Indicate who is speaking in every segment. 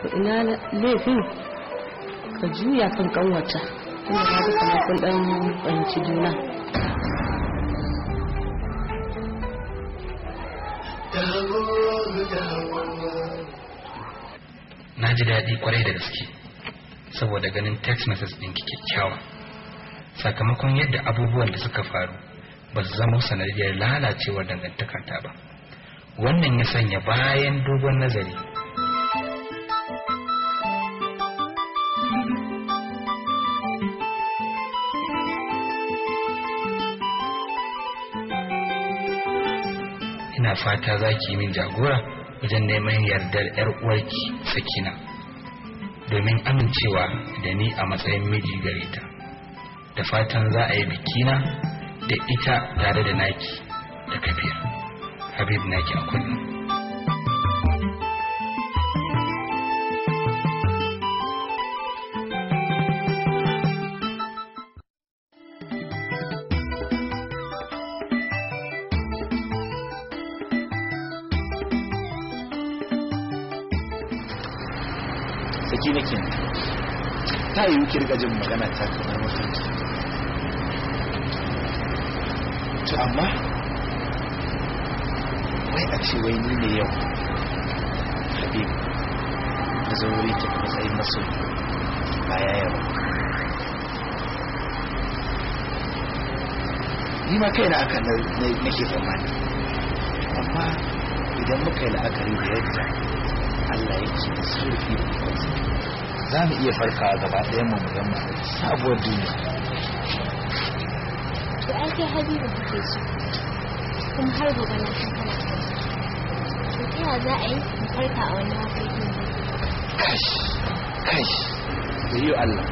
Speaker 1: ina laifin ka juya kan kanwata inda ka ga kamar kun dan fahimci juna
Speaker 2: na ji daɗi kwarai da gaske saboda ganin text message ɗinki kyakkyawa sakamakon yadda abubuwan da suka faru ba su zama sanadiyar lalacewar dangantakarta ba wannan ya sanya bayan dogon nazari ina fata za ki yi min jagora wajen neman yardar 'yar uwarki sakina domin amincewa da ni a matsayin miji gare ta da fatan za a yi bikina da ita tare da naki da kabir habib naki a kullum
Speaker 3: saki nake ta yi wuki riga jin magana ta kamar mafarki to amma wai a ce wai ni ne yau habib da zauri ta matsayin maso baya yawa ni ma kai na aka nake tsammani amma idan muka yi la'akari da yadda Allah yake da zurfi da ikonsa za mu iya farkawa gaba ɗaya mu mu gama sabuwar duniya
Speaker 4: to ai kai habibu kake so kuma har gobe na san kana son to ta yaya za a yi mu farka a wannan mafarkin ne
Speaker 3: kash kash da yi Allah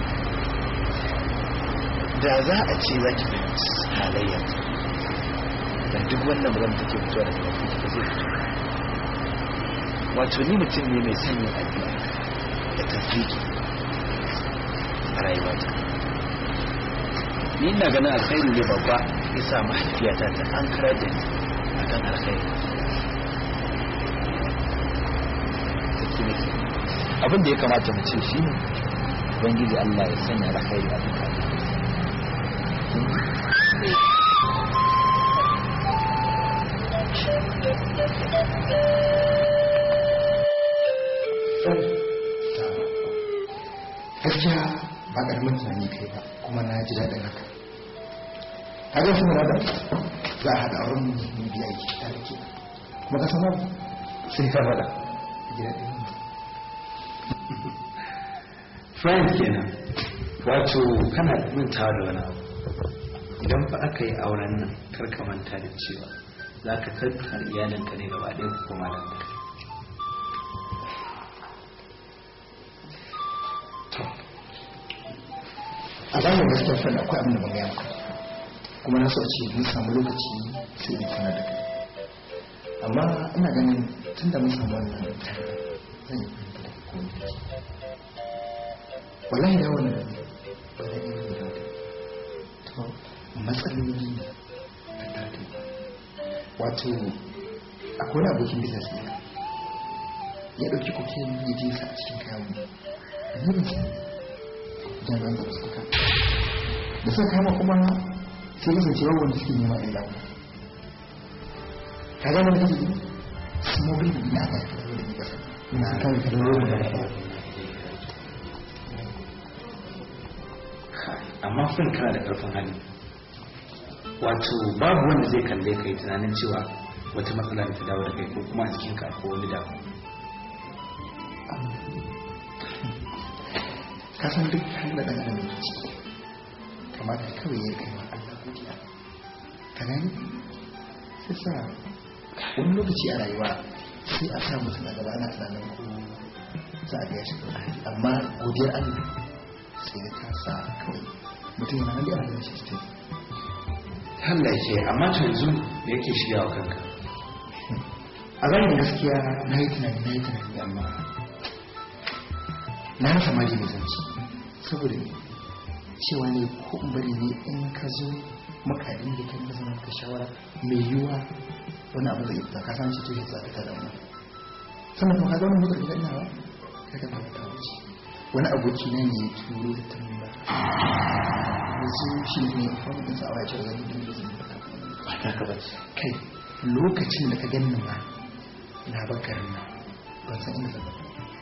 Speaker 3: da za a ce za ki fahimci halayyar da duk wannan magana take fitowa daga bakin ki ba zai fito wato ni mutum ne mai sanyin addu'a da tafiki a rayuwata ni ina ganin alkhairi ne babba ya sa mahaifiyata ta an karar da ni akan alkhairi Saki nake. abin da ya kamata mu ce shi ne ubangiji Allah ya sanya alkhairi a duka
Speaker 5: gaskiya ba ƙaramin tunani kai ba kuma na ji daɗin haka kaga shi na da za a haɗa auren mu biya yi tare ke kuma ka sanar sai ka faɗa ji daɗin
Speaker 2: friend kenan wato kana mantawa da wani abu idan fa aka yi auren nan kar ka manta da cewa za ka tattara iyalinka ne gaba ɗaya ku koma da kai
Speaker 5: a zahirin gaskiya fana akwai abin da ban gaya maka kuma na so a ce mun samu lokaci sai in sanar da kai amma ina ganin tun da mun samu wannan tare zan yi fahimta da komai da ke wallahi da wannan ba zai iya yi da to matsaloli ne a tare wato akwai wani abokin business ne ya ɗauki kokain ya je sa a cikin kayan mu ne ban sani jami'an tsaro suka kama da suka kama kuma sai kasance babu wanda suke nema illa mu ka gane wani kake smuggling ina aka yi da ni kasa ina kan kudin romu da ba
Speaker 2: amma fin kana da ƙarfin hali wato babu wanda zai kalle ka yi tunanin cewa wata matsala da ta dawo da kai ko kuma a jikinka ko wani damu
Speaker 5: ka san duk halin da ɗan adam yake ciki kamata kawai ya kai wa Allah godiya ka gani sai sa wani lokaci a rayuwa sai a sa mutum a gaba ana tunanin ko za a biya shi ko hali amma godiyar Allah sai ya ta sa kawai mutum yana nan da yana da shi ta
Speaker 2: Allah ya ce amma to yanzu da yake shirya wa kanka
Speaker 5: a zahirin gaskiya na yi tunani na yi tunani amma na rasa maji mai zanci saboda ne cewa ne ko in bari ne in ka zo makadin da kan zama ka shawara mai yiwuwa wani abu zai fita ka san shi to shi za ka tada mu sannan kuma ka zauna mutar gidan nawa ka ga ba wani aboki na ne ya turo da tamba yanzu shi ne ya fara da sawa ya ce wani da zai
Speaker 3: ba ta ka ba
Speaker 5: kai lokacin da ka ganni ma na bakar na ban san inda zaba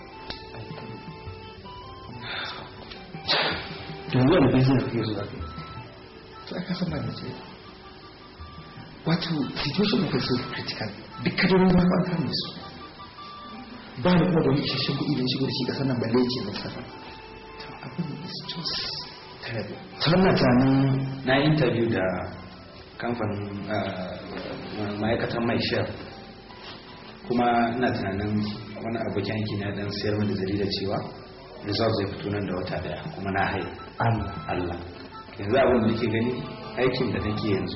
Speaker 3: yanzu wani business kake so za ka yi
Speaker 5: to aka san ba da ce wato situation of so critical duk kadarorin ma an kame su ba da kuma da wani isasshen kuɗi don shigo da shi ƙasar nan balle ce mai safa to abin is just terrible
Speaker 3: sannan tunanin na interview da kamfanin ma'aikatan mai shell kuma ina tunanin wani abokin aiki na dan sayar da jarida cewa result zai fito nan da wata daya kuma na haihu
Speaker 5: Allah
Speaker 3: Allah yanzu abin da nake gani aikin da nake yanzu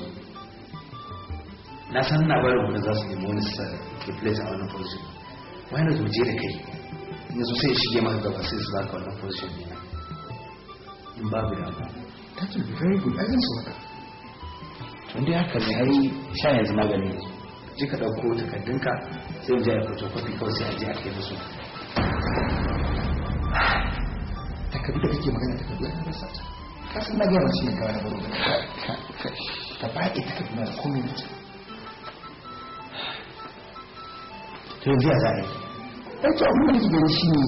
Speaker 3: na san na barin wani za su nemi wani su replace a wannan position why not mu je da kai yanzu sai ya shige maka gaba sai su baka wannan position ne in babu damuwa
Speaker 5: that will be very good ai zan so haka
Speaker 3: tun dai haka ne ai sha yanzu magani yanzu je ka ɗauko takardunka sai mu je a photocopy kawai sai a je a kai musu
Speaker 5: takardu da kake magana takardu ya rasa ta ka san na gaya masu yin gawa na baro da ka ba ita takardu na da komai da ta
Speaker 3: to yanzu ya za a yi
Speaker 5: ɗauki abin da nake gani shi ne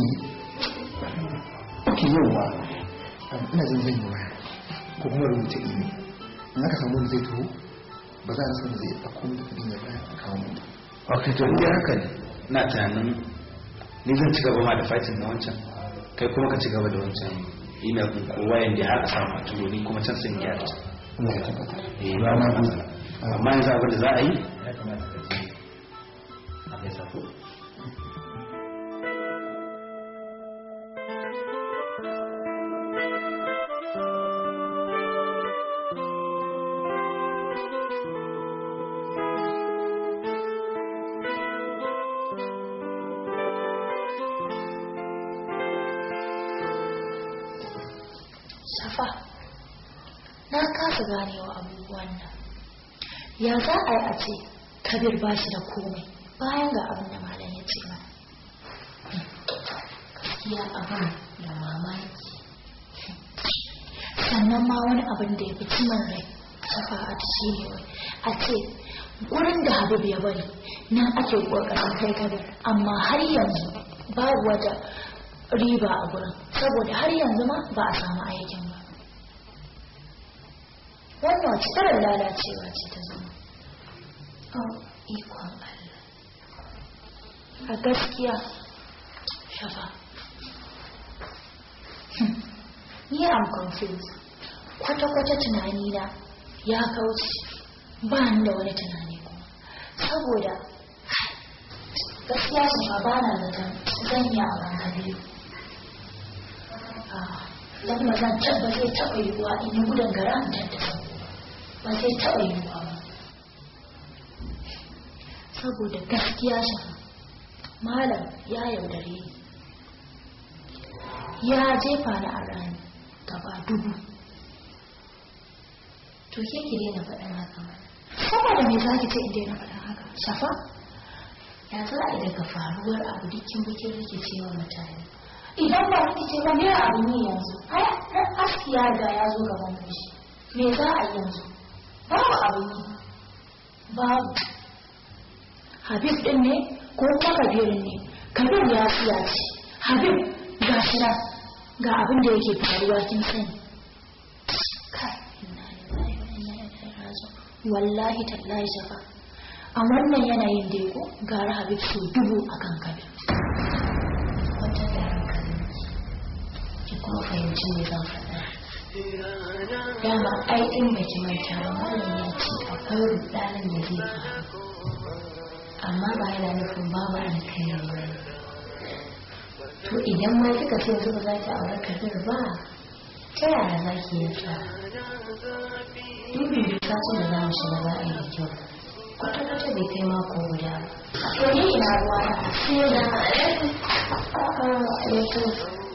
Speaker 5: ok yau ba ina jin zan yi waya ko kuma rubuta email in aka samu wanda zai taho ba za a rasa wanda zai ɗauko mu takardun ya baya a kawo mu
Speaker 3: ok to inda haka ne na tunanin ni zan ci gaba ma da fighting na wancan kai kuma ka ci gaba da wancan email din ko wayan da har a samu a turo ni kuma can sai in gyara ta
Speaker 5: Allah ya tabbatar
Speaker 3: eh ba ma matsala amma yanzu abin da za a yi ya kamata ka je a mai sako
Speaker 4: Safa, na kasa ganewa abubuwan nan. Ya za a yi a ce, Kabir ba shi da komai bayan ga abin da malam ya ce mana. Gaskiya abin da mamaki. Sannan ma wani abin da ya fi cimin rai, Safa a shi ne wai, a ce, gurin da Habib ya bari, nan ake ƙoƙarin kai Kabir, amma har yanzu babu wata riba a gurin, saboda har yanzu ma ba a samu aikin ba. wannan wace tarar lalacewa ce ta zama oh ikon Allah a gaskiya shafa ni am confused kwata-kwata tunani na ya kauce ba ni da wani tunani kuma saboda gaskiya su ma ba na zaton zan yi a hankali don ba zan tabba zai taɓa yiwuwa in yi gudun gara in tattasa ba zai taɓa yiwuwa ba saboda gaskiya shi malam ya yaudare ni ya jefa ni a rani gaba dubu to ke ki daina faɗin haka mana saboda me za ki ce in daina faɗin haka safa ya za a yi daga faruwar abu dukkin bukin rikicewa mutane idan ba rikice ba me abu ne yanzu ai aski ya riga ya zo gaban shi me za a yi yanzu babu abu ne babu habib din ne ko ta kabirin ne kabir ya siya ce habib ga shi nan ga abin da yake faruwa kin sani kai inna lillahi wa inna ilaihi raji'un wallahi tallahi shafa a wannan yanayin da ko gara habib su dubu akan kabir wata da hankali ki kuma fahimci me zan faɗa dama ai in baki manta ba malam ya ce akwai rudanin da zai faru amma ba yana nufin babu alkhairi ba to idan ma kika ce yanzu ba za ki aure kabir ba ta yaya za ki yi ta dubi ta ce da za mu shiga za a yi da kyau kwata-kwata bai kai mako guda ba to ni ina ruwa sai da alaikum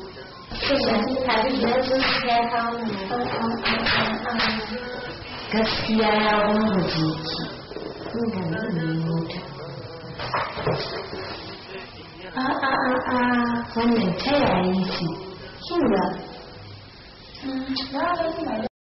Speaker 4: gaskiya ya wanda jiki inda ne mota a a a a wannan ta yayi ce kin ga na ga ina